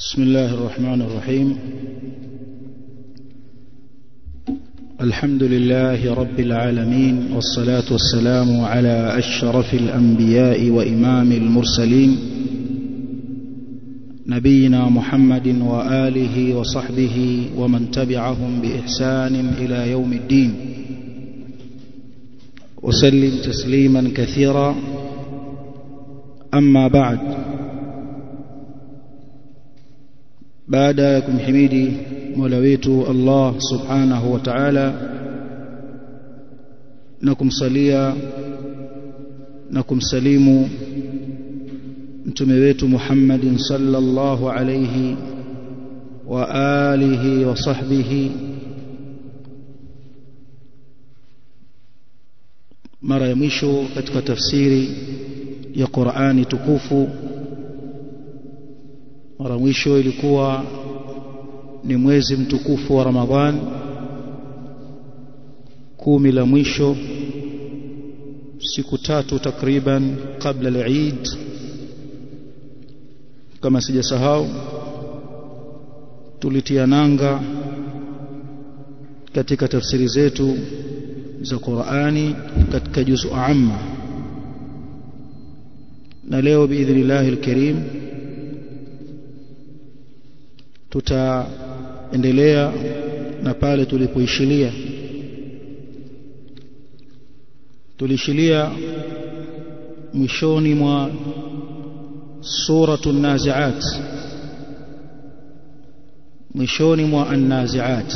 بسم الله الرحمن الرحيم الحمد لله رب العالمين والصلاة والسلام على أشرف الأنبياء وإمام المرسلين نبينا محمد وآله وصحبه ومن تبعهم بإحسان إلى يوم الدين وسلم تسليما كثيرا أما بعد baada ya kumhimidi Mola wetu Allah Subhanahu wa Ta'ala na kumsalia na kumsalimu mtume wetu Muhammadin sallallahu alayhi wa alihi wa sahbihi mara ya mwisho katika tafsiri ya Qur'ani tukufu mara mwisho ilikuwa ni mwezi mtukufu wa Ramadhan kumi la mwisho siku tatu takriban kabla al-Eid kama sijasahau tulitia nanga katika tafsiri zetu za Qur'ani katika juzu amma na leo biidhnillah al-karim tutaendelea na pale tulipoishilia tulishilia mwishoni mwa suratu naziat mwishoni mwa an-naziat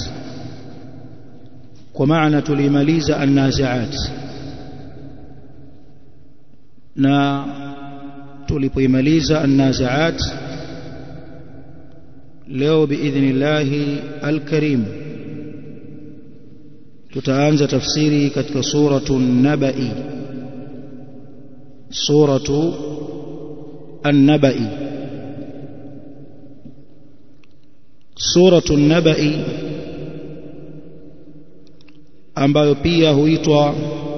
kwa maana tulimaliza an-naziat na tulipoimaliza an-naziat leo biidhnillahi alkarim tutaanza tafsiri katika suratu nabai suratu an-nabai suratu nabai ambayo pia huitwa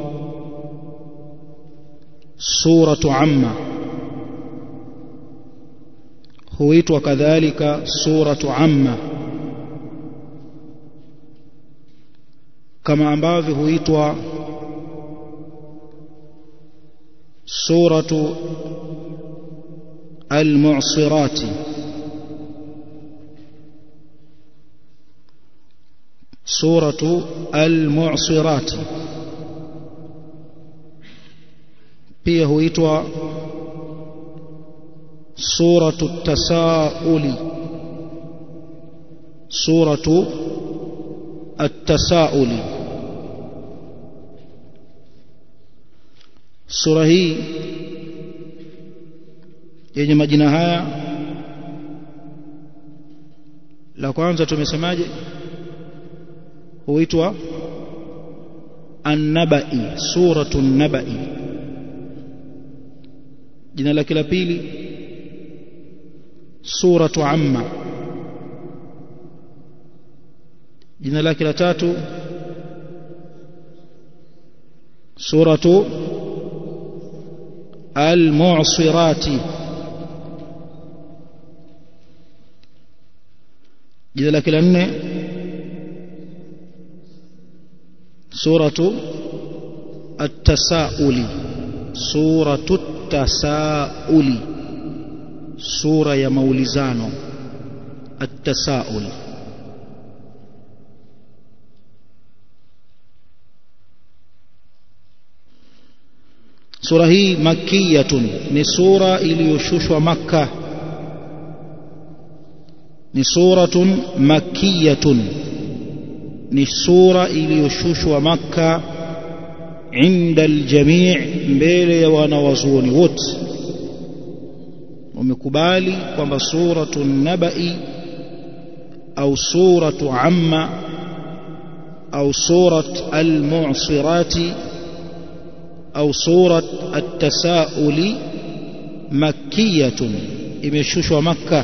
suratu amma huitwa kadhalika suratu amma kama ambavyo huitwa suratu al-mu'sirati suratu al-mu'sirati pia huitwa سورة التساؤل سورة التساؤل sura hii yenye majina haya la kwanza tumesemaje huitwa an-nabai suratu an-nabai jina lake la pili suratu amma jina lake la tatu suratu al-mu'sirati jina lake la nne suratu at-tasauli suratu at-tasauli sura ya maulizano at-tasaul sura hii makiyatun ni sura iliyoshushwa makka ni suratun makiyatun ni sura iliyoshushwa makka inda aljamii mbele ya wanawazuoni wote wamekubali kwamba suratu nabai au suratu amma au surat almu'sirati au surat at-tasauli makkiyatun imeshushwa makka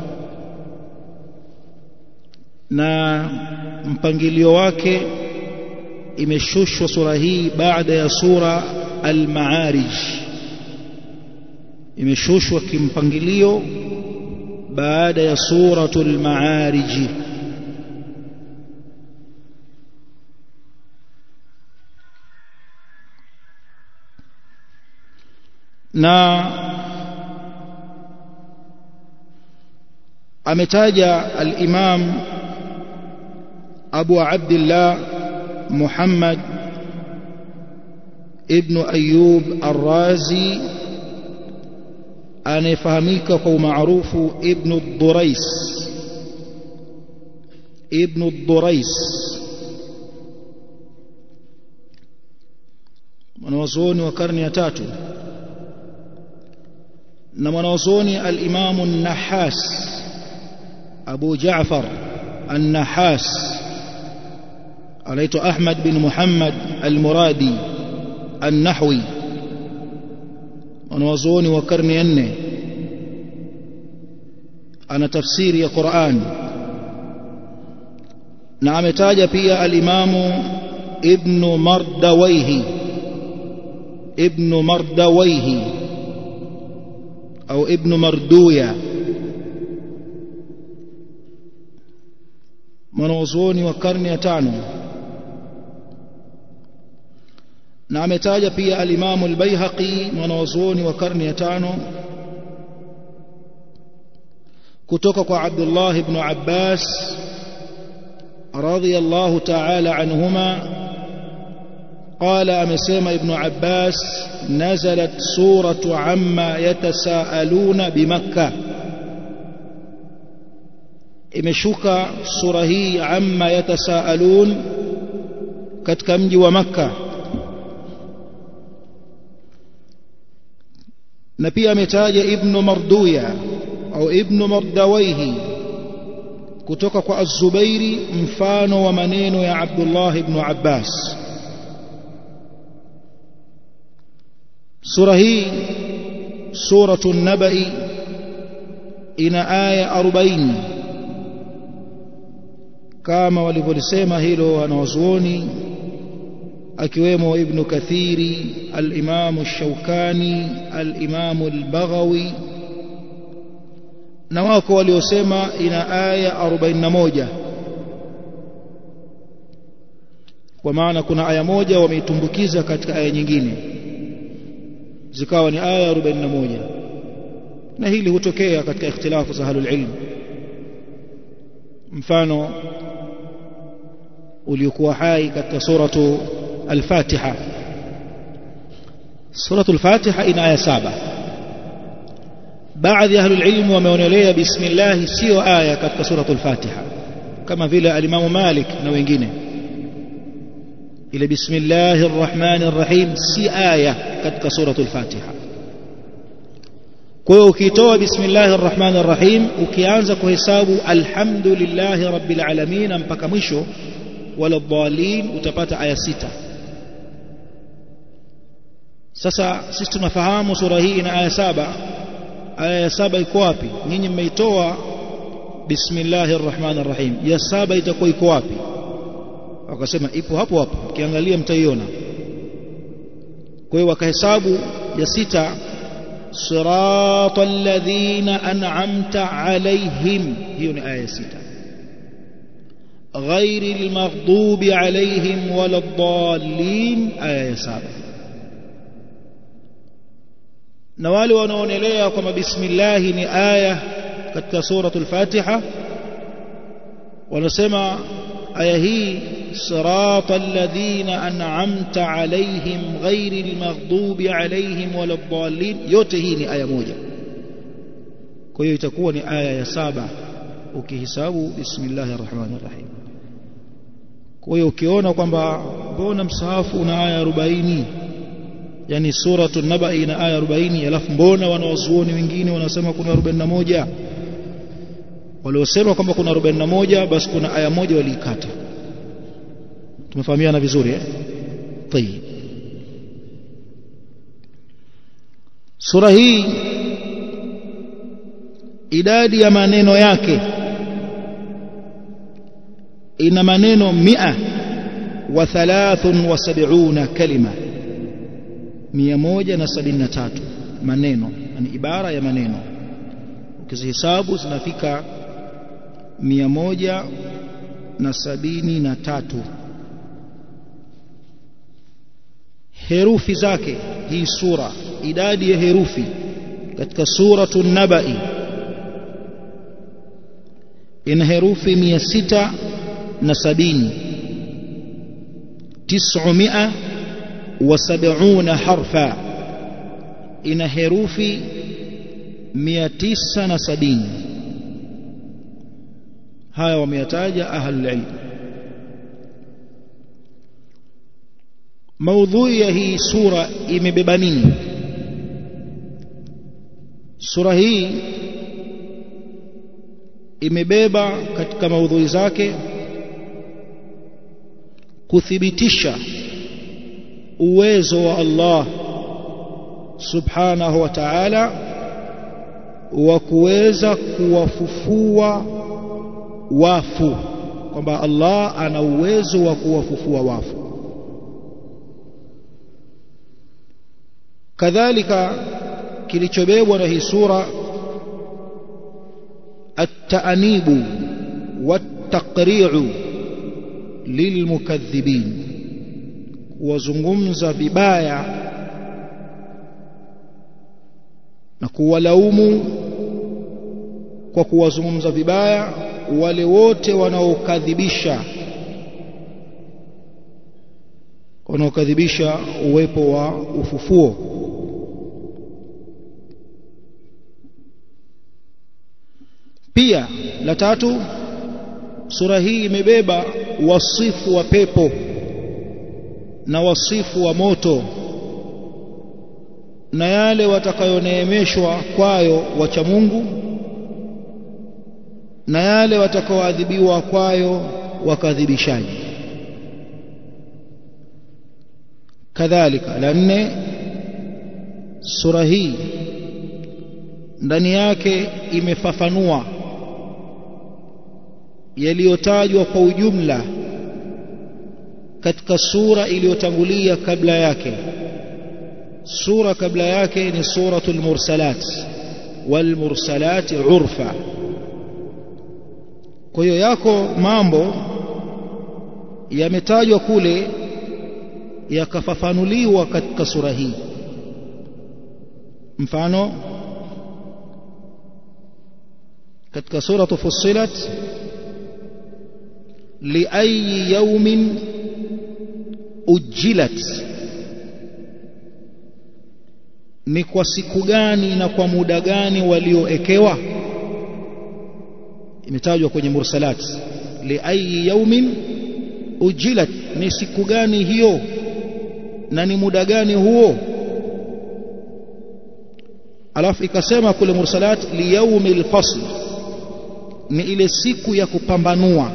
na mpangilio wake imeshushwa sura hii baada ya sura al-ma'arij imeshushwa kimpangilio baada ya suratul maarij na ametaja al-Imam Abu Abdullah Muhammad ibn Ayyub Ar-Razi anayefahamika kwa umaarufu Ibn Durais Ibn Durais mwanazuoni wa karne ya tatu na mwanazuoni al-Imam an-Nahas Abu Ja'far an-Nahas anaitwa Ahmad bin Muhammad al-Muradi an-Nahwi wanawazuoni wa karne ya nne ana tafsiri ya Qur'an na ametaja pia al-Imamu Ibn Mardawayhi Ibn Mardawayhi au Ibn Marduya mwanazuoni wa karne ya tano na ametaja pia al-Imamu al-Baihaqi mwanazuoni wa karne ya tano kutoka kwa Abdullah ibn Abbas radiyallahu ta'ala anhuma قال أمسيما ابن عباس نزلت سورة عما يتساءلون بمكة imeshuka sura hii amma yatasaalun katika mji wa makka na pia ametaja ibnu marduya au ibnu mardawaihi kutoka kwa az-zubairi mfano wa maneno ya abdullah ibn abbas sura hii suratu nabai ina aya 40 kama walivyolisema hilo wanawazuoni akiwemo ibn kathiri al-imam ash-shawkani al-imam al-baghawi na wako waliosema ina aya 41 kwa maana kuna aya moja wameitumbukiza katika aya nyingine zikawa ni aya 41 na hili hutokea katika ikhtilafu za ahlul ilm mfano uliokuwa hai katika suratu al-Fatiha suratu al-Fatiha ina aya saba baadhi ya ahlul ilm wameonelea bismillah sio aya katika suratu al-Fatiha kama vile al-Imam Malik na wengine ile bismillahir rahmanir rahim si aya katika suratu al-Fatiha kwa hiyo ukitoa bismillahir rahmanir rahim ukianza kuhesabu alhamdulillahi rabbil alamin mpaka mwisho wala dhalin utapata aya sita sasa sisi tunafahamu sura hii ina aya saba aya ya saba iko wapi nyinyi mmeitoa bismillahir rahmanir rahim ya saba itakuwa iko wapi wakasema ipo hapo hapo ukiangalia mtaiona kwa hiyo wakahesabu ya sita صراط الذين أنعمت عليهم هي آية ستة غير المغضوب عليهم ولا الضالين آية سابعة na wale wanaonelea kwamba bismillahi ni aya katika suratul fatiha wanasema aya hii صراط الذين أنعمت عليهم غير المغضوب عليهم ولا الضالين yote hii ni aya moja kwa hiyo itakuwa ni aya ya saba ukihesabu bismillahir rahmanir rahim kwa hiyo ukiona kwamba mbona msahafu una aya 40 yani suratu naba ina aya 40 alafu mbona wanawazuoni wengine wanasema kuna 41 waliosema kwamba kuna 41 basi kuna aya moja waliikata tumefahamiana vizuri eh tayib sura hii idadi ya maneno yake ina maneno mia wa thalathun wa sab'una kalima mia moja na sabini na tatu maneno ni ibara ya maneno ukizihesabu zinafika mia moja na sabini na tatu herufi zake hii sura idadi ya herufi katika suratu nabai ina herufi mia sita na sabini tisumia wa sabuna harfa ina herufi mia tisa na sabini haya wameyataja ahlulilm maudhui ya hii sura imebeba nini sura hii imebeba katika maudhui zake kuthibitisha uwezo wa Allah subhanahu wa ta'ala wa kuweza kuwafufua wafu kwamba Allah ana uwezo wa kuwafufua wafu kadhalika kilichobebwa na hii sura at-ta'nibu wat-taqri'u lilmukaththibin kuwazungumza vibaya na kuwalaumu kwa kuwazungumza vibaya wale wote wanaokadhibisha wanaokadhibisha uwepo wa ufufuo pia la tatu sura hii imebeba wasifu wa pepo na wasifu wa moto na yale watakayoneemeshwa kwayo wacha Mungu na yale watakaoadhibiwa kwayo wakadhibishaji kadhalika la nne sura hii ndani yake imefafanua yaliyotajwa kwa ujumla katika sura iliyotangulia kabla yake sura kabla yake ni suratul mursalat wal mursalat urfa kwa hiyo yako mambo yametajwa kule yakafafanuliwa katika sura hii mfano katika sura fussilat liayi yaumin ujilat ni kwa siku gani na kwa muda gani walioekewa imetajwa kwenye mursalat liayi yaumin ujilat ni siku gani hiyo na ni muda gani huo alafu ikasema kule mursalat liyaumi lfasl ni ile siku ya kupambanua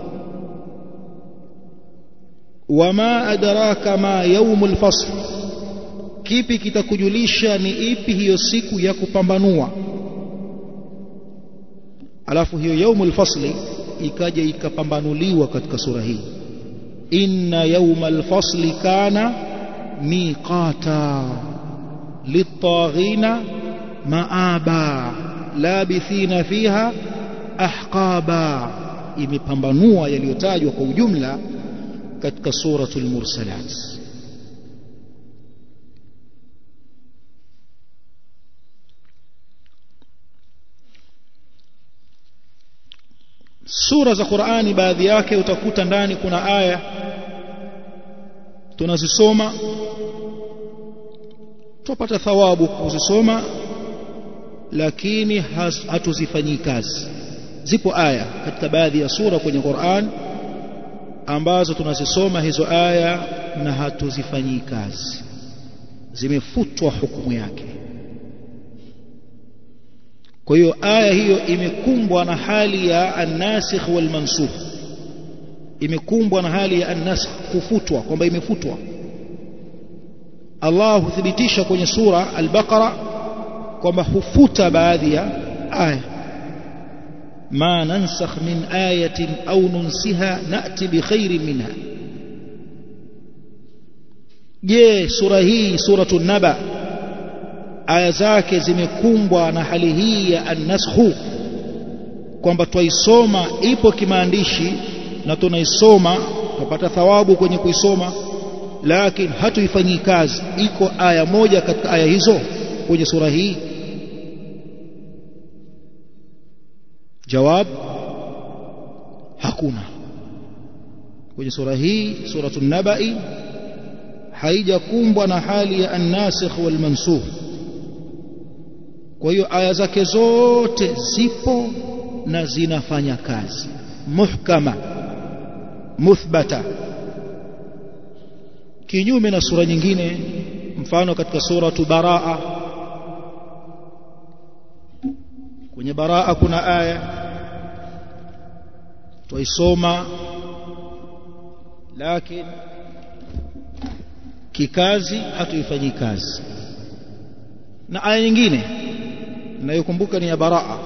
wama adraka ma yaumu lfasl kipi kitakujulisha ni ipi hiyo siku ya kupambanua alafu hiyo yaumu lfasli ikaja ikapambanuliwa katika sura hii inna yauma lfasli kana miqata liltaghina maaba labithina fiha ahqaba imepambanua yaliyotajwa kwa ujumla katika suratul mursalat sura za Qur'ani baadhi yake utakuta ndani kuna aya tunazisoma tupata thawabu kuzisoma lakini hatuzifanyii kazi zipo aya katika baadhi ya sura kwenye Qur'an ambazo tunazisoma hizo aya na hatuzifanyii kazi zimefutwa hukumu yake kwa hiyo aya hiyo imekumbwa na hali ya an-nasikh wal mansukh imekumbwa na hali ya an-nasikh kufutwa kwamba imefutwa Allah huthibitisha kwenye sura al-Baqara kwamba hufuta baadhi ya aya ma nansakh min ayatin au nunsiha nati bi khairin minha je sura hii suratul naba aya zake zimekumbwa na hali hii ya an-naskhu kwamba twaisoma ipo kimaandishi na tunaisoma tupata thawabu kwenye kuisoma lakini hatuifanyii kazi iko aya moja katika aya hizo kwenye sura hii jawab hakuna kwenye sura hii suratul nabai haijakumbwa na hali ya an-nasikh wal mansukh kwa hiyo aya zake zote zipo na zinafanya kazi muhkama muthbata kinyume na sura nyingine mfano katika suratu baraa kwenye baraa kuna aya twaisoma lakini kikazi hatuifanyii kazi na aya nyingine ninayokumbuka ni ya baraa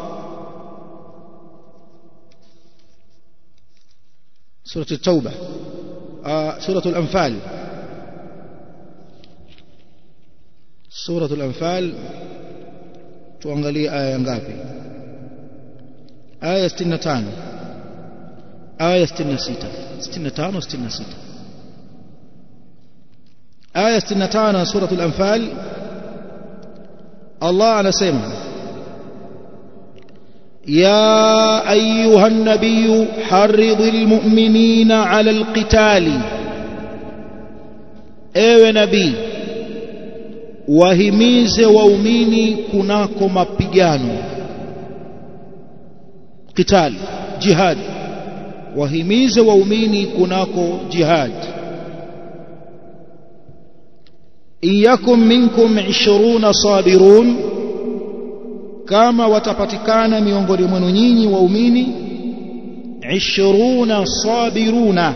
سورة التوبة آه سورة الأنفال سورة الأنفال tuangalie aya ngapi aya 65 aya 66 65 66 aya 65 سورة الأنفال الله anasema يا أيها النبي حرض المؤمنين على القتال ewe nabii wahimize waumini kunako mapigano qital jihad wahimize waumini kunako jihad iyakum minkum 20 sabirun kama watapatikana miongoni mwenu nyinyi waumini 20 sabiruna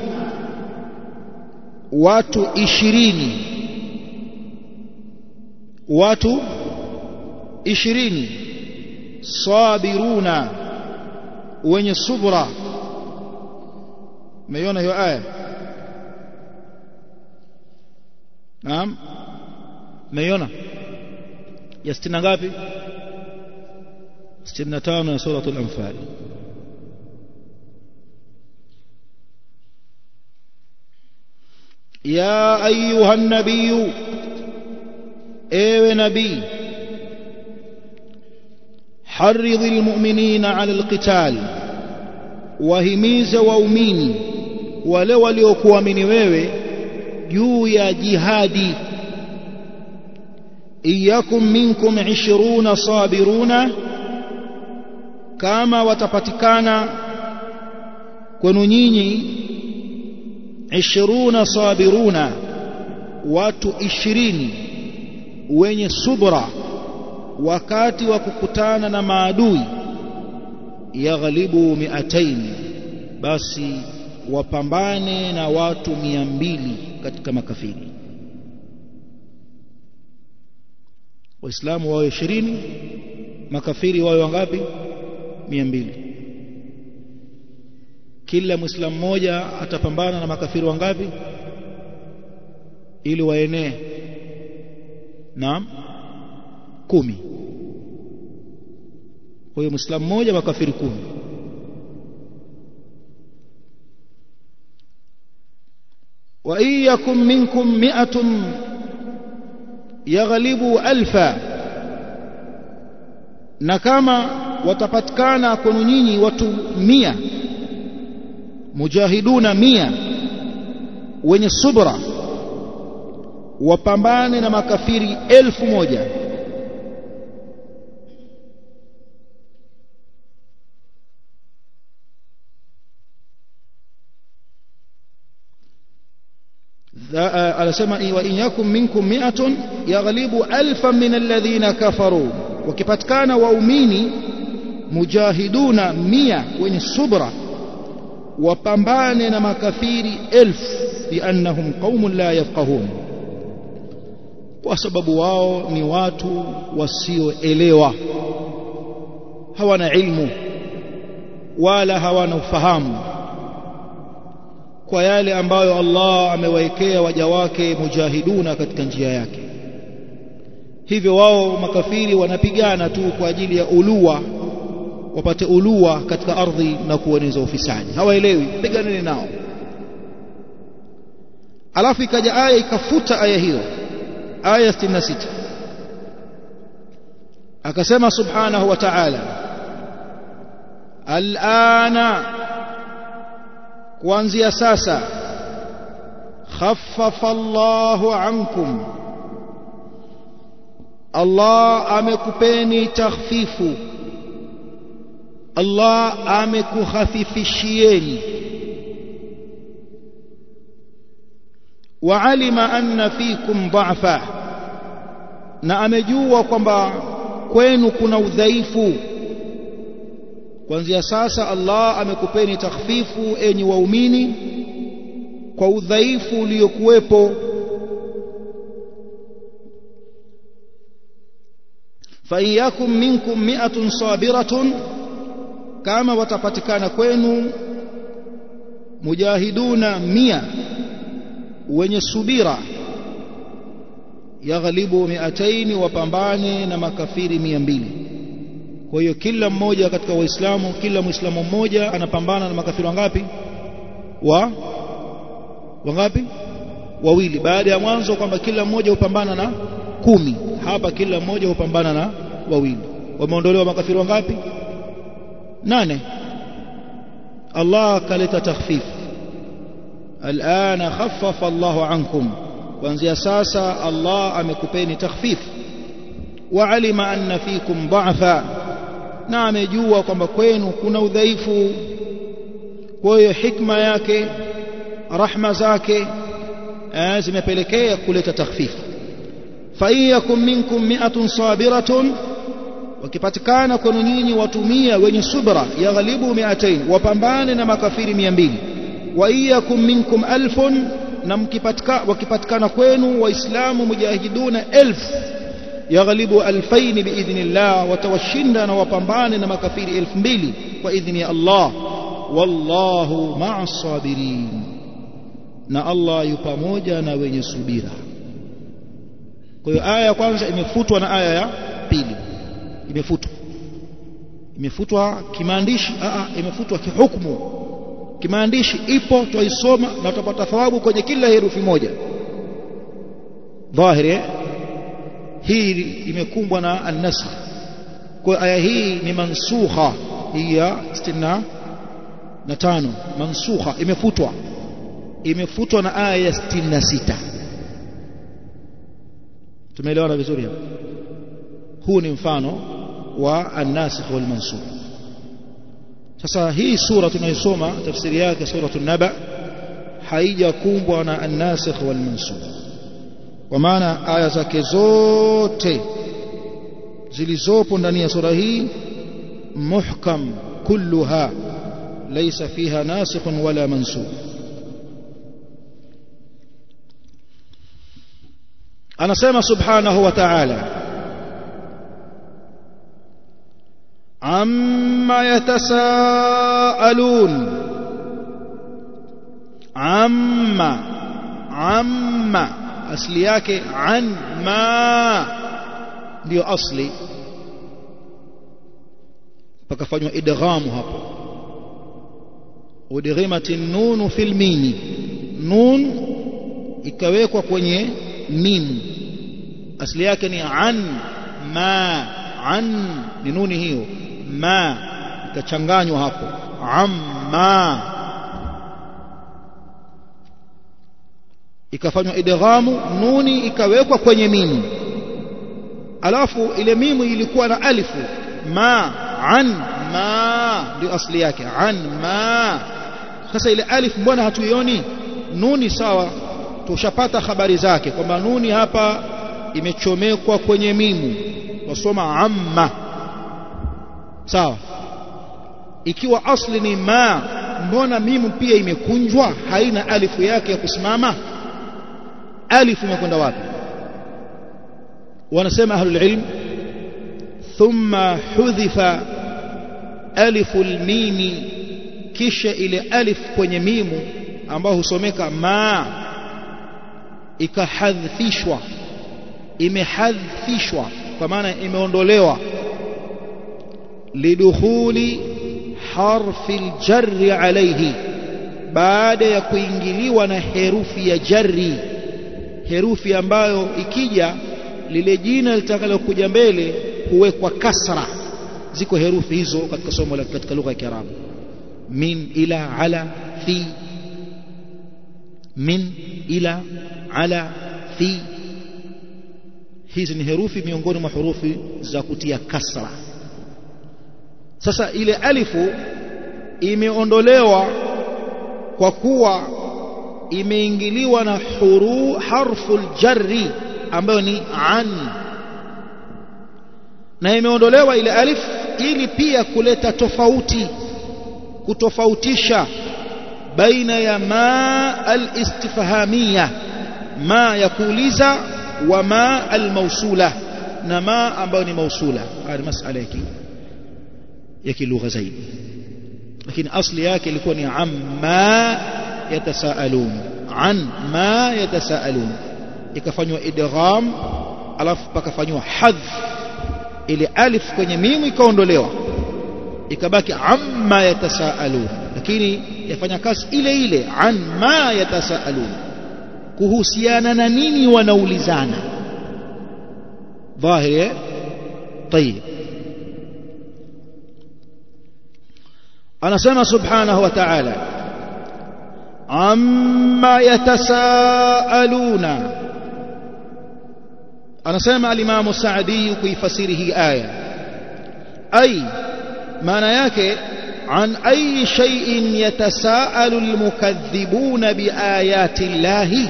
watu ishirini watu ishirini sabiruna wenye subra umeiona hiyo aya naam umeiona ya sitini ngapi sitini na tano ya suratul anfal يا أيها النبي ايوه نبي حرض المؤمنين على القتال wahimize waumini wale waliokuamini wewe juu ya jihadi iyakum minkum 20 sabiruna kama watapatikana kwenu nyinyi 20 sabiruna watu 20 wenye subra wakati wa kukutana na maadui yaghlibu miatain basi wapambane na watu mia mbili katika makafiri waislamu wawe ishirini makafiri wawe wangapi mia mbili kila mwislamu mmoja atapambana na makafiri wangapi ili waenee naam kumi kwa hiyo mwislamu mmoja makafiri kumi wa in yakum minkum mi'atun yaghlibu alfa na kama watapatikana kwenu nyinyi watu mia mujahiduna mia wenye subra wapambane na makafiri elfu moja anasema wa in yakum minkum mi'atun yaghlibu alfan min alladhina kafaru wakipatikana waumini mujahiduna mia wenye subra wapambane na makafiri elfu biannahum qaumun la yafqahun kwa sababu wao ni watu wasioelewa hawana ilmu wala hawana ufahamu kwa yale ambayo Allah amewaekea waja wake mujahiduna katika njia yake hivyo wao makafiri wanapigana tu kwa ajili ya ulua wapate ulua katika ardhi na kueneza ufisadi hawaelewi piganeni nao alafu ikaja aya ikafuta aya hiyo aya 66 akasema subhanahu wa ta'ala alana kuanzia sasa khaffafa Allahu ankum Allah amekupeni takhfifu Allah amekukhafifishieni waalima anna fikum dha'fa na amejua kwamba kwenu kuna udhaifu kuanzia sasa Allah amekupeni takhfifu enyi waumini kwa udhaifu uliokuwepo فإياكم منكم مئة صابرة كما وتpatikana kwenu mujahiduna mia wenye subira yaghlibu miataini wapambane na makafiri mia mbili kwa hiyo kila mmoja katika waislamu kila muislamu mmoja anapambana na makafiri wangapi wa wangapi wawili baada ya mwanzo kwamba kila mmoja hupambana na kumi hapa kila mmoja hupambana na wawili wameondolewa makafiri wangapi nane Allah kaleta takhfif alana khaffafa Allahu ankum kuanzia sasa Allah amekupeni takhfif wa alima anna fikum dha'fa na amejua kwamba kwenu kuna udhaifu kwa hiyo hikma yake rahma zake zimepelekea kuleta takhfif faiyakum minkum mi'atun sabiratun wakipatikana kwenu nyinyi watumia wenye subra yaghlibu mi'atain wapambane na makafiri 200 wa iyakum minkum alfun na mkipatika wakipatikana kwenu waislamu mujahiduna elf yaghlibu alfain biidhnillah watawashinda na wapambane na makafiri elfu mbili kwa idhni ya Allah wallahu ma'a sabirin na Allah yu pamoja na wenye subira kwa hiyo aya ya kwanza imefutwa na aya ya pili imefutwa imefutwa kimaandishi a imefutwa kihukumu kimaandishi ipo twaisoma na tutapata thawabu kwenye kila herufi moja dhahiri hii imekumbwa na an-nasakh kwa aya hii ni mansukha hii ya 65 mansukha imefutwa imefutwa na aya ya 66 tumeelewana vizuri hapa huu ni mfano wa an-nasikh wal mansukh sasa hii sura tunayosoma tafsiri yake suratu naba haijakumbwa na an-nasikh wal mansukh kwa maana aya zake zote zilizopo ndani ya sura hii muhkam kulluha laysa fiha nasikh wala mansukh anasema subhanahu wa ta'ala amma yatasaalun amma amma asli yake an ma ndio asli pakafanywa idghamu hapo udghimatin nun fil mimi nun ikawekwa kwenye mim asli yake ni an ma an ni nuni hiyo ma ikachanganywa hapo amma ikafanywa idghamu nuni ikawekwa kwenye mimu alafu ile mimu ilikuwa na alifu ma an ma ndio asli yake an ma sasa ile alif mbona hatuioni nuni sawa tushapata habari zake kwamba nuni hapa imechomekwa kwenye mimu wasoma amma sawa ikiwa asli ni ma mbona mimu pia imekunjwa haina alifu yake ya kusimama alifu imekwenda wapi wanasema ahlul ilm thumma hudhifa alifu almimi kisha ile alif kwenye mimu ambayo husomeka ma ikahadhifishwa imehadhifishwa kwa maana imeondolewa lidukhuli harfi aljarri alayhi baada ya kuingiliwa na herufi ya jarri herufi ambayo ikija lile jina litakalokuja mbele huwekwa kasra ziko herufi hizo katika somo la katika lugha ya Kiarabu min ila ala fi min ila ala fi hizi ni herufi miongoni mwa hurufi za kutia kasra sasa ile alifu imeondolewa kwa kuwa imeingiliwa na huru harfu jarri ambayo ni an na imeondolewa ile alif ili pia kuleta tofauti kutofautisha baina ya ma al-istifhamia ma ya kuuliza wa ma al-mausula na ma ambayo ni mausula haya masala yake ya kilugha zaidi lakini asli yake ilikuwa ni amma yatasaalun an ma yatasaalun ikafanywa idgham alafu pakafanywa hadh ile alif kwenye mimu ikaondolewa ikabaki amma yatasaalun lakini yafanya kazi ile ile an ma yatasaalun kuhusiana na nini wanaulizana dhahiri طيب anasema subhanahu wa ta'ala amma yatasaaluna anasema al-Imam Sa'di kuifasiri hii aya ay maana yake عن أي شيء يتساءل المكذبون بآيات الله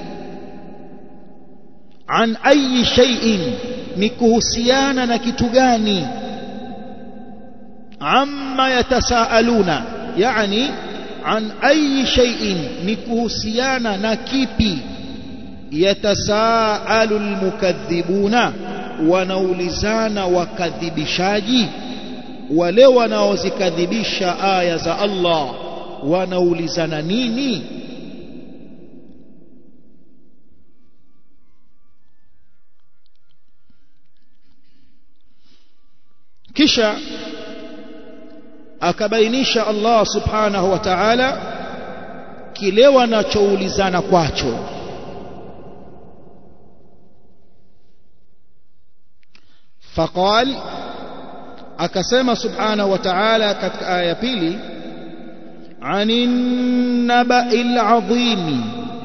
عن أي شيء نكهسيانا نكتغاني عما يتساءلون يعني عن أي شيء نكهسيانا نكيبي يتساءل المكذبون ونولزان وكذبشاجي wale wanaozikadhibisha aya za Allah wanaulizana nini kisha akabainisha Allah subhanahu wa ta'ala kile wanachoulizana kwacho faqal akasema subhanahu wa ta'ala katika aya ya pili anin naba'il azim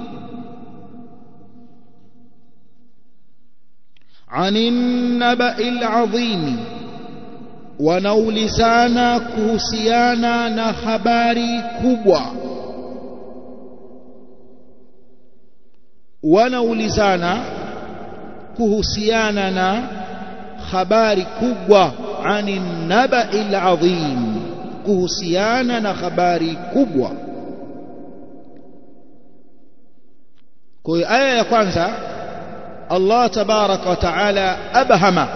anin naba'il azim wanaulizana kuhusiana na habari kubwa wanaulizana kuhusiana na habari kubwa ani naba'il azim kuhusiana na habari kubwa kwa hiyo aya ya kwanza Allah tabaraka wa taala abhama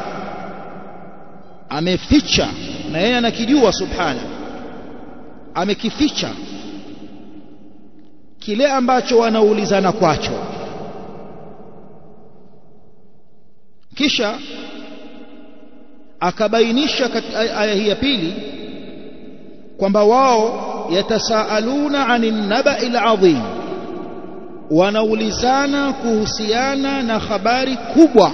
ameficha na yeye anakijua subhana amekificha kile ambacho wanaulizana kwacho kisha akabainisha katika aya hii ya pili kwamba wao yatasaaluna anin naba'il adhim wanaulizana kuhusiana na habari kubwa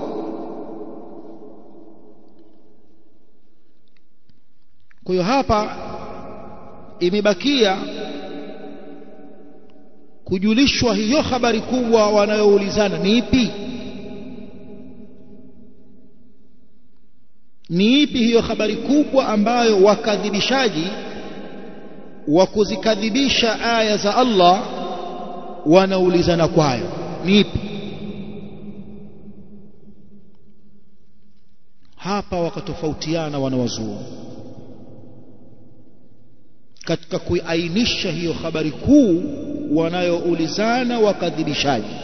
kwa hiyo hapa imebakia kujulishwa hiyo habari kubwa wanayoulizana ni ipi ni ipi hiyo habari kubwa ambayo wakadhibishaji wa kuzikadhibisha aya za Allah wanaulizana kwayo ni ipi hapa wakatofautiana wanawazuo katika kuiainisha hiyo habari kuu wanayoulizana wakadhibishaji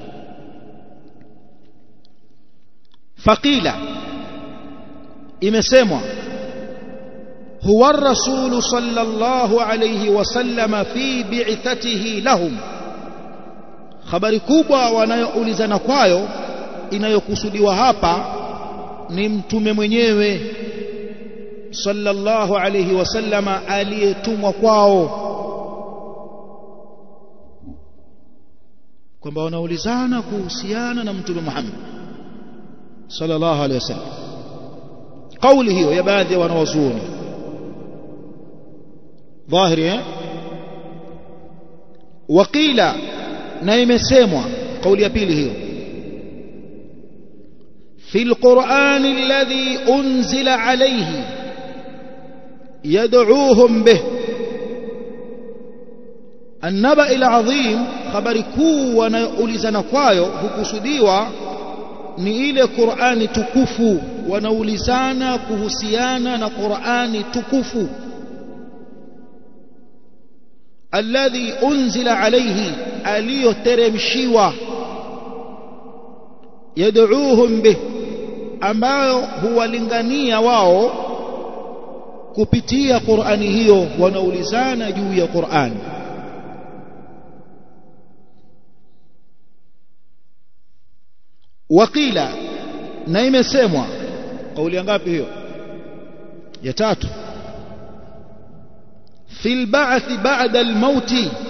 faqila imesemwa huwa rasulu sallallahu alayhi wasallam fi bi'thatihi lahum habari kubwa wanayoulizana kwayo inayokusudiwa hapa ni mtume mwenyewe sallallahu alayhi wasallama aliyetumwa kwao kwamba wanaulizana kuhusiana na mtume Muhammad sallallahu alayhi wasallam kauli hiyo ya baadhi ya wanawazuoni dhahiri eh waqila na imesemwa kauli ya pili hiyo في القرآن الذي أنزل عليه يدعوهم به النبأ العظيم خبر كو wanaulizana kwayo hukusudiwa ni ile Qur'ani tukufu wanaulizana kuhusiana na Qur'ani tukufu alladhi unzila alayhi aliyoteremshiwa yad'uuhum bih ambayo huwalingania wao kupitia Qur'ani hiyo wanaulizana juu ya Qur'ani wakila na imesemwa kauli ngapi hiyo ya tatu fil ba'th ba'da al-maut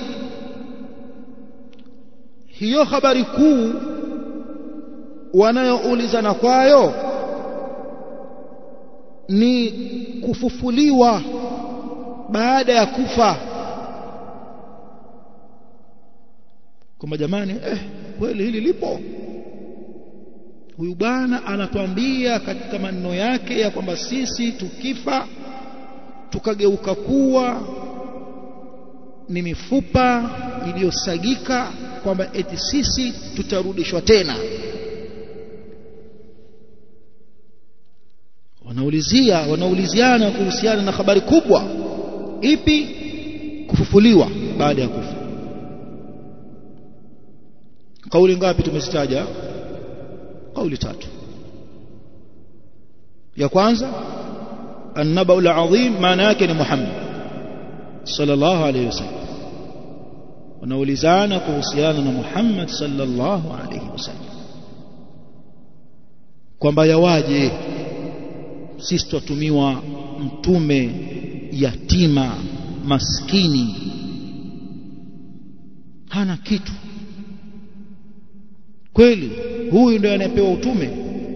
hiyo habari kuu wanayoulizana kwayo ni kufufuliwa baada ya kufa kwamba jamani eh kweli hili lipo huyu bwana anatuambia katika maneno yake ya kwamba sisi tukifa tukageuka kuwa ni mifupa iliyosagika kwamba eti sisi tutarudishwa tena wanaulizia wanauliziana kuhusiana na habari kubwa ipi kufufuliwa baada ya kufa kauli ngapi tumezitaja kauli tatu ya kwanza النبأ العظيم maana yake ni Muhammad sallallahu alayhi wasallam wanaulizana kuhusiana na Muhammad sallallahu alayhi wasallam kwamba yawaje sisi twatumiwa mtume yatima maskini hana kitu kweli huyu ndio anayepewa utume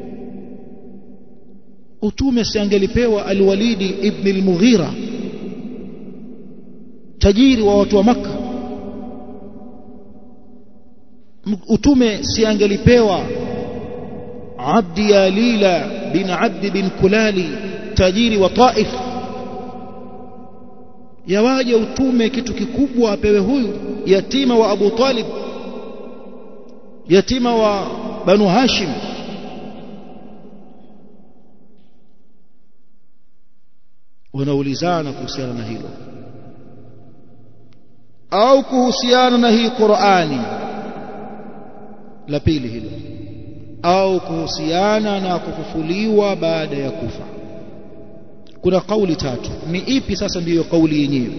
utume si angelipewa alwalidi ibn al-mughira tajiri wa watu wa maka utume si angelipewa abdi yalila bin abdi bin kulali tajiri wa taif yawaje utume kitu kikubwa apewe huyu yatima wa abu talib yatima wa banu hashim wanaulizana kuhusiana na hilo au kuhusiana na hii Qur'ani la pili hilo au kuhusiana na kufufuliwa baada ya kufa kuna kauli tatu ni ipi sasa ndiyo kauli yenyewe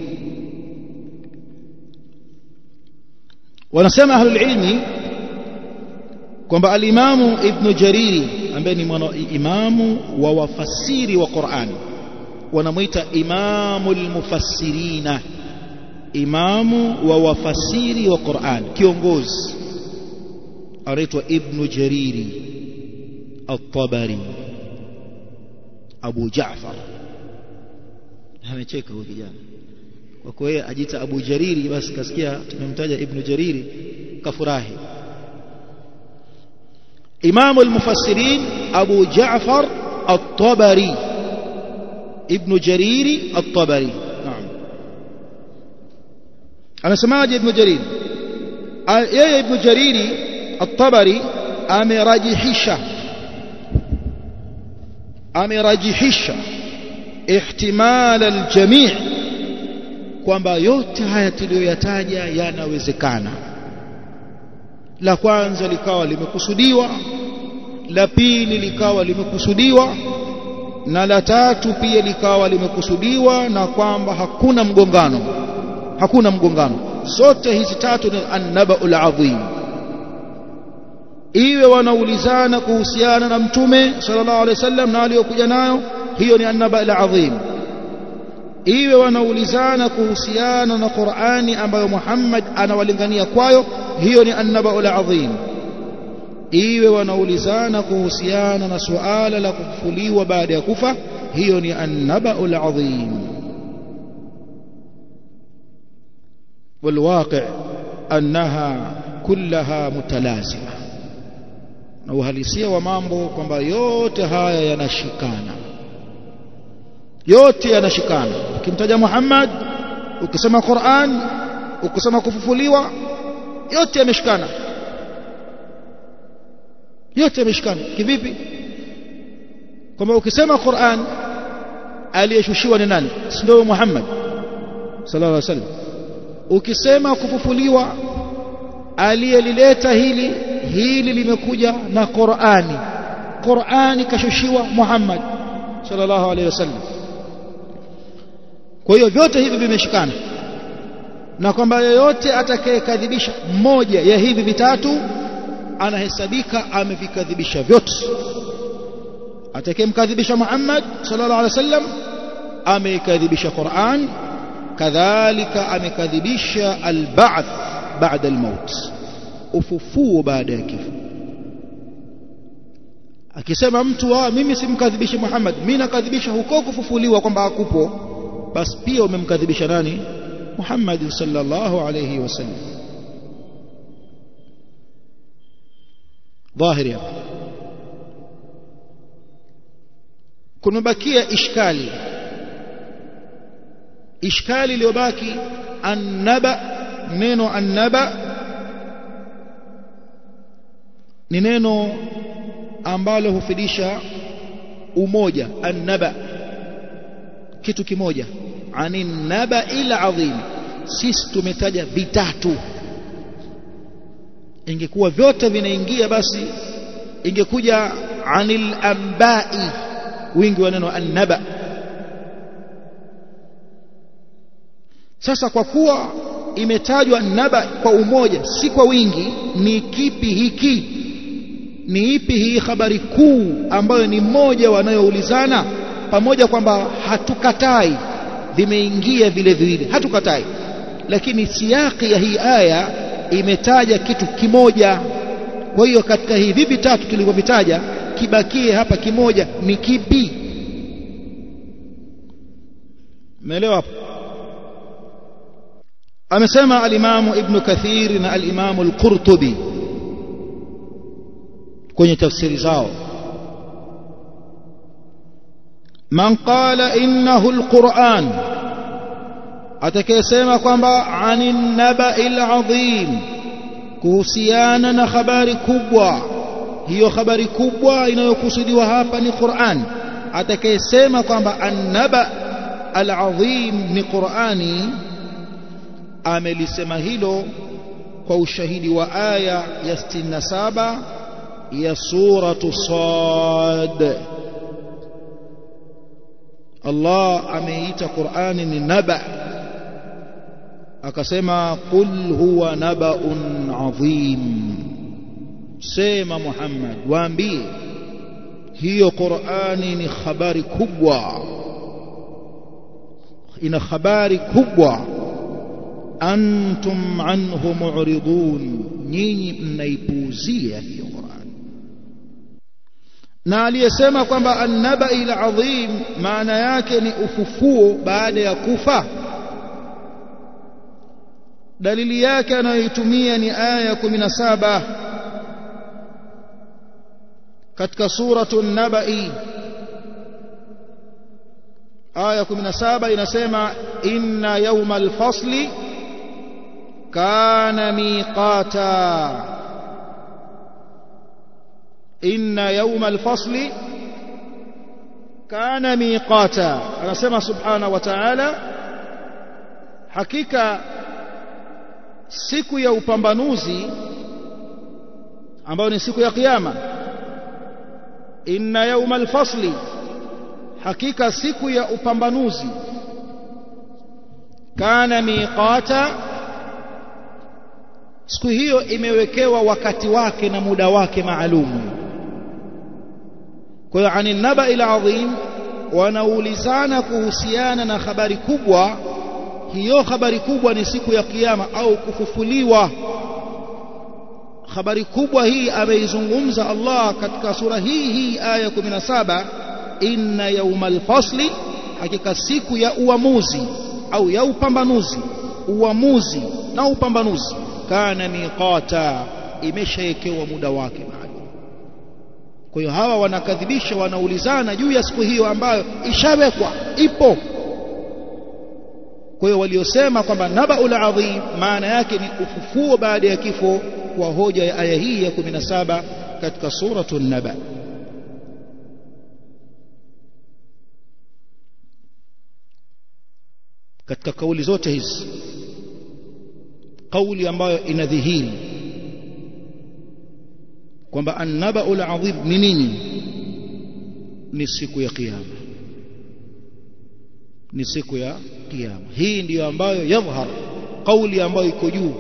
wanasema ahlul ilmi kwamba alimamu ibn jariri ambaye ni mwana imamu wa wafasiri wa Qur'ani wanamuita imamu almufassirina imamu wa wafasiri wa Qur'an kiongozi anaitwa ibn jariri at-tabari abu jaafar amecheka huyo kijana kwa kuwa yeye ajita abu jariri basi kasikia tumemtaja ibn jariri kafurahi imamu al-mufassirin abu jaafar at-tabari ابن جرير الطبري نعم أنا سماج ابن جرير يا ابن جرير الطبري أمراجحشة أمراجحشة احتمال الجميع kwamba yote haya tuliyoyataja yanawezekana la kwanza likawa limekusudiwa la pili likawa limekusudiwa na la tatu pia likawa limekusudiwa na kwamba hakuna mgongano hakuna mgongano zote hizi tatu ni annabaul azim iwe wanaulizana kuhusiana na mtume sallallahu alaihi wasallam na aliyokuja nayo hiyo ni annaba al-azim iwe wanaulizana kuhusiana na Qur'ani ambayo Muhammad anawalingania kwayo hiyo ni annaba al-azim iwe wanaulizana kuhusiana na suala la kufufuliwa baada ya kufa hiyo ni annaba al-azim والواقع أنها كلها متلازمة na uhalisia wa mambo kwamba yote haya yanashikana yote yanashikana ukimtaja Muhammad ukisema Qur'an ukisema kufufuliwa yote yameshikana yote yameshikana kivipi kwamba ukisema Qur'an aliyeshushiwa ni nani si ndio Muhammad sallallahu alaihi wasallam ukisema kufufuliwa aliyelileta hili hili limekuja na Qur'ani Qur'ani kashushiwa Muhammad sallallahu alaihi wasallam kwa hiyo vyote hivi vimeshikana na kwamba yeyote atakayekadhibisha mmoja ya hivi vitatu anahesabika amevikadhibisha vyote atakayemkadhibisha Muhammad sallallahu alaihi wasallam ameikadhibisha Qur'an kadhalika amekadhibisha al-ba'th ba'da al-maut ufufuo baada ya kifo akisema mtu ah mimi simkadhibishi Muhammad mimi nakadhibisha huko kufufuliwa kwamba hakupo basi pia umemkadhibisha nani Muhammad sallallahu alayhi wasallam dhahiri hapa kumebakia ishkali ishkali iliyobaki annaba neno annaba ni neno ambalo hufidisha umoja annaba kitu kimoja ani naba ila adhim sisi tumetaja vitatu ingekuwa vyote vinaingia basi ingekuja anil ambai wingi wa neno annaba sasa kwa kuwa imetajwa naba kwa umoja si kwa wingi ni kipi hiki ni ipi hii habari kuu ambayo ni moja wanayoulizana pamoja kwamba hatukatai vimeingia vile vile hatukatai lakini siyaki ya hii aya imetaja kitu kimoja kwa hiyo katika hivi vitatu tulivyovitaja kibakie hapa kimoja ni kipi umeelewa hapo amesema alimamu ibn kathir na alimamu al-qurtubi kwenye tafsiri zao man qala innahu alquran atakayesema kwamba anin naba'il azim kuhusiana na habari kubwa hiyo habari kubwa inayokusudiwa hapa ni Qur'an atakayesema kwamba annaba alazim ni Qur'ani amelisema hilo kwa ushahidi wa aya ya 67 ya suratu Sad Allah ameita Qur'ani ni naba akasema qul huwa nabaun adhim sema Muhammad waambie hiyo Qur'ani ni habari kubwa ina habari kubwa antum anhu mu'ridun nyinyi mnaipuuzia hiyo Qur'an na aliyesema kwamba annabai alazim maana yake ni ufufuo baada ya kufa dalili yake anayoitumia ni aya ya 17 katika suratu nabai aya 17 inasema inna yawmal fasli kana miqata inna yawmal fasli kana miqata anasema subhanahu wa ta'ala hakika siku ya upambanuzi ambayo ni siku ya kiyama inna yawmal fasli hakika siku ya upambanuzi kana miqata siku hiyo imewekewa wakati wake na muda wake maalum kwa hiyo ani naba ila adhim wanaulizana kuhusiana na habari kubwa hiyo habari kubwa ni siku ya kiyama au kufufuliwa habari kubwa hii ameizungumza Allah katika sura hii hii aya 17 inna yawmal fasli hakika siku ya uamuzi au ya upambanuzi uamuzi na upambanuzi kana miqata imeshawekewa muda wake maalum kwa hiyo hawa wanakadhibisha wanaulizana juu ya siku hiyo ambayo ishawekwa ipo kwa hiyo waliosema kwamba nabaul adhim maana yake ni ufufuo baada ya kifo kwa hoja ya aya hii ya 17 katika suratul naba katika kauli zote hizi kauli ambayo inadhihiri kwamba annabaul adhim ni nini ni siku ya kiyama ni siku ya kiyama hii ndiyo ambayo yadhhar kauli ambayo iko juu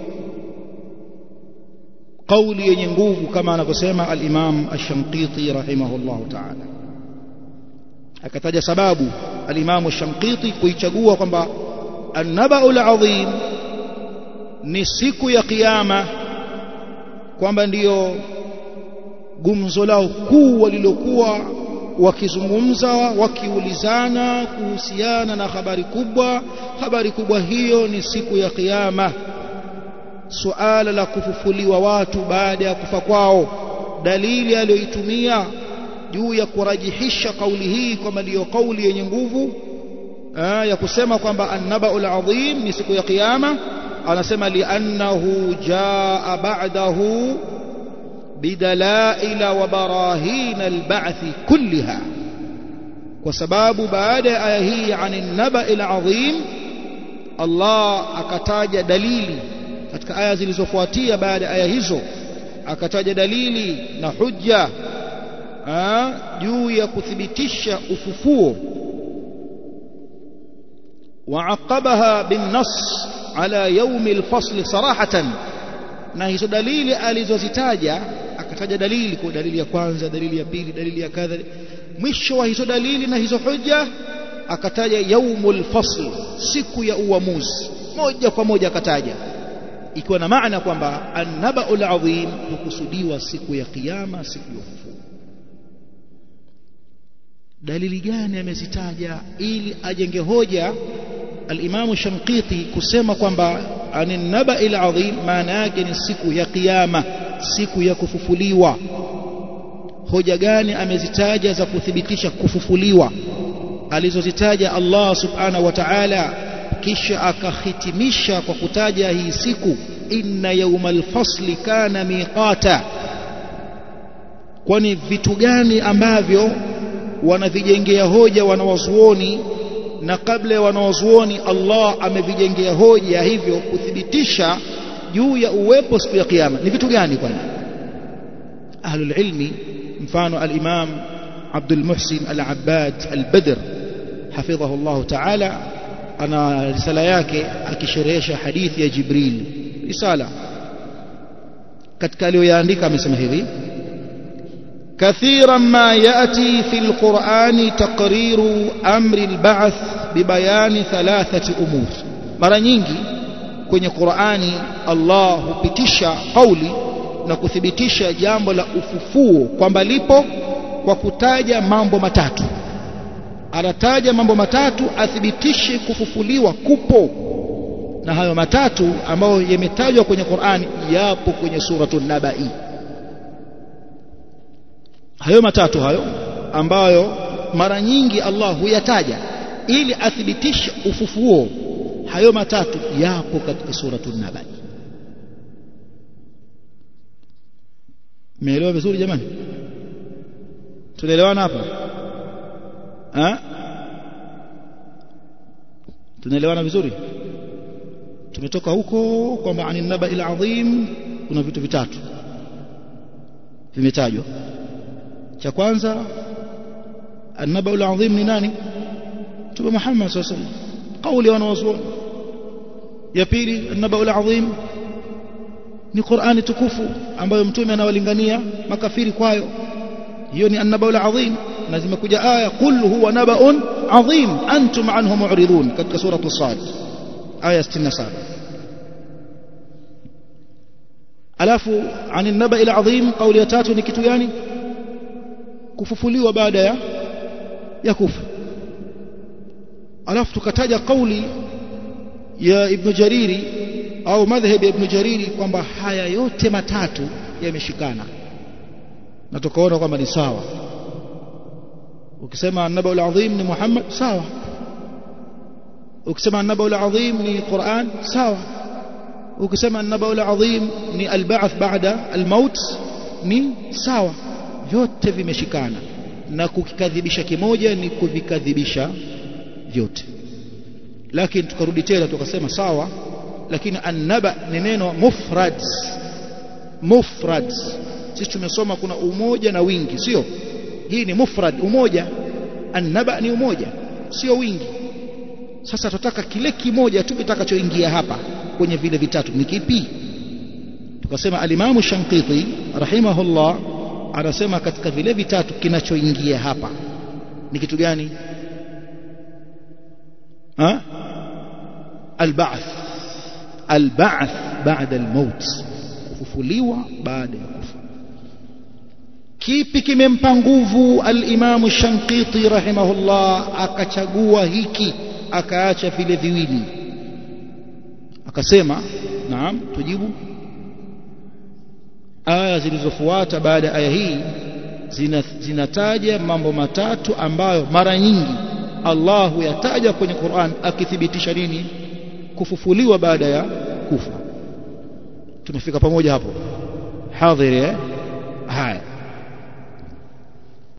kauli yenye nguvu kama anavyosema al-Imam Ash-Shanqiti rahimahullahu ta'ala akataja sababu al-Imam Ash-Shanqiti kuichagua kwamba an-naba'ul adhim ni siku ya kiyama kwamba ndiyo gumzo lao kuu walilokuwa wakizungumza wakiulizana kuhusiana na habari kubwa habari kubwa hiyo ni siku ya kiyama suala la kufufuliwa watu baada ya kufa kwao dalili aliyoitumia juu ya kurajihisha kauli hii kwamba ndiyo kauli yenye nguvu ya kusema kwamba annabaul adhim ni siku ya kiyama anasema liannahu jaa ba'dahu bidalaila wa barahina alba'thi kulliha kwa sababu baada ya aya hii ani nabail adhim Allah akataja dalili katika aya zilizofuatia baada ya aya hizo akataja dalili na hujja juu ya kuthibitisha ufufuo وعقبها بالنص على يوم الفصل صراحة na hizo dalili alizozitaja akataja dalili kwa dalili ya kwanza dalili ya pili dalili ya kadha mwisho wa hizo dalili na hizo hoja akataja yaumul fasl siku ya uamuzi moja kwa moja akataja ikiwa na maana kwamba annabaul adhim hukusudiwa siku ya kiyama siku ya ufufuo dalili gani amezitaja ili ajenge hoja al-Imam Shanqiti kusema kwamba anin naba'il adhim maana yake ni siku ya kiyama siku ya kufufuliwa hoja gani amezitaja za kuthibitisha kufufuliwa alizozitaja Allah subhanahu wa ta'ala kisha akahitimisha kwa kutaja hii siku inna yawmal fasli kana miqata kwani vitu gani ambavyo wanavijengea hoja wanawazuoni na kabla ya wanawazuoni Allah amevijengea hoja hivyo kuthibitisha juu ya uwepo siku ya kiyama ni vitu gani kwani ahlul ilmi mfano al-imam Abdul Muhsin al-Abbad al-Badr hafidhahu Allah ta'ala ana risala yake akisherehesha hadithi ya Jibril risala katika aliyoyaandika amesema hivi كثيرا ما يأتي في القرآن تقرير أمر البعث ببيان ثلاثة أمور mara nyingi kwenye Qur'ani Allah hupitisha kauli na kuthibitisha jambo la ufufuo kwamba lipo kwa kutaja mambo matatu anataja mambo matatu athibitishe kufufuliwa kupo na hayo matatu ambayo yametajwa kwenye Qur'ani yapo kwenye suratul Nabai hayo matatu hayo ambayo mara nyingi Allah huyataja ili athibitishe ufufuo hayo matatu yapo katika suratul Naba Meelewa vizuri jamani Tunaelewana hapa ha? Tunaelewana vizuri Tumetoka huko kwamba anin naba ila adhim kuna vitu vitatu vimetajwa cha kwanza annaba al-azim ni nani Mtume Muhammad sallallahu alaihi wasallam kauli wanawazuoni ya pili annaba al-azim ni Qur'ani tukufu ambayo mtume anawalingania makafiri kwayo hiyo ni annabaul azim na zimekuja aya qul huwa nabaun azim antum anhu mu'ridun katika suratu sad aya 67 alafu anin nabail azim kauli ya tatu ni kitu gani kufufuliwa baada ya ya kufa alafu tukataja kauli ya ibn jariri au madhhabi ya ibn jariri kwamba haya yote matatu yameshikana na tukaona kwamba ni sawa ukisema an-nabaul azim ni Muhammad sawa ukisema an-nabaul azim ni Qur'an sawa ukisema an-nabaul azim ni al-ba'th ba'da al-maut ni sawa vyote vimeshikana na kukikadhibisha kimoja ni kuvikadhibisha vyote lakini tukarudi tena tukasema sawa lakini annaba ni neno mufrad mufrad sisi tumesoma kuna umoja na wingi sio hii ni mufrad umoja annaba ni umoja sio wingi sasa tutaka kile kimoja tu kitakachoingia hapa kwenye vile vitatu ni kipi tukasema alimamu shankiti rahimahullah anasema katika vile vitatu kinachoingia hapa ni kitu gani ha البعث البعث بعد الموت kufufuliwa baada ya kufa kipi kimempa nguvu al-Imam Shankiti rahimahullah akachagua hiki akaacha vile viwili akasema naam tujibu aya zilizofuata baada ya aya hii zinataja mambo matatu ambayo mara nyingi Allah huyataja kwenye Qur'an akithibitisha nini kufufuliwa baada ya kufa tumefika pamoja hapo hadhiri eh haya